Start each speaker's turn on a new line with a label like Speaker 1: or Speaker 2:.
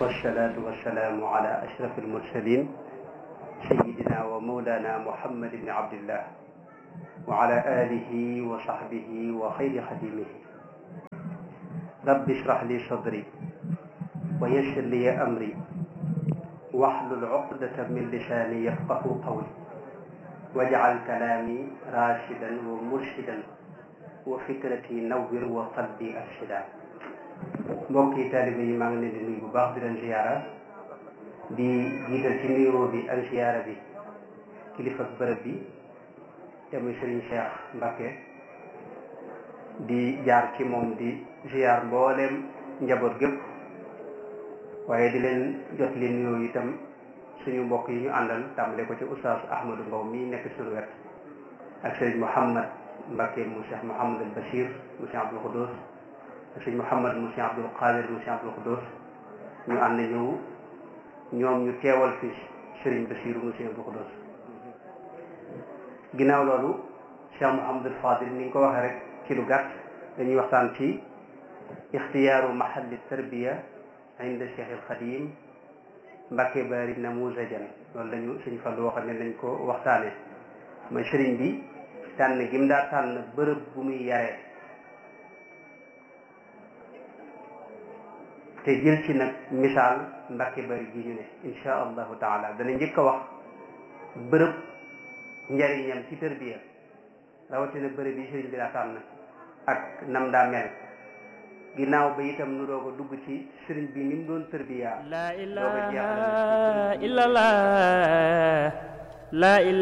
Speaker 1: والصلاة والسلام على أشرف المرسلين سيدنا ومولانا محمد بن عبد الله وعلى آله وصحبه وخير خديمه رب اشرح لي صدري ويسر لي أمري واحلل عقدة من لساني يفقه قولي واجعل كلامي راشدا ومرشدا وفكرتي نور وقلبي أرشدا mbokki taalibe yi maa ngi leen di nuyu bu baax di leen ziyaara di jiital ci nuyoo bi ak ziyaara bi kilifa bërëb bi te muy sëriñ Cheikh Mbacké di jaar ci moom di ziyaar mbooleem njaboot gépp waaye di leen jot li nuyoo itam suñu mbokk yi ñu àndal tàmbale ko ci oustaz Ahmadou Mbow mi nekk suñu wet ak sëriñ Mouhamad Mbacké mu Cheikh Mouhamadul Bachir mu Cheikh Abdoul Khoudous sëñ Mouhamad mu Cheikh Abdoul Qadir mu Cheikh Abdoul Khoudous ñu ànd ñëw ñoom ñu teewal fi sëriñ Basiru mu Cheikh Abdoul Khoudous ginnaaw loolu Cheikh Mouhamadul Fadil ni nga ko waxee rek ci lu gàtt dañuy waxtaan ci ixtiyaaru mahalli tarbiya inda Cheikh al Xadim Mbacké Bari namuzajan loolu lañu sëñ Fallu waxal ne nañ ko waxtaane mooy sëriñ bi tànn gim daa tànn bërëb bu muy yaree te jël ci nag misaal Mbacké Bari gi ñu ne insha allahu taala dana njëkk a wax bërëb njariñam ci tërbiya rawatina bërëb yi sëriñ bi daa tànn ak nam daa mel ginnaaw ba itam nu doog a dugg ci sëriñ bi ni mu doon tërbiya
Speaker 2: la ilaha illallah la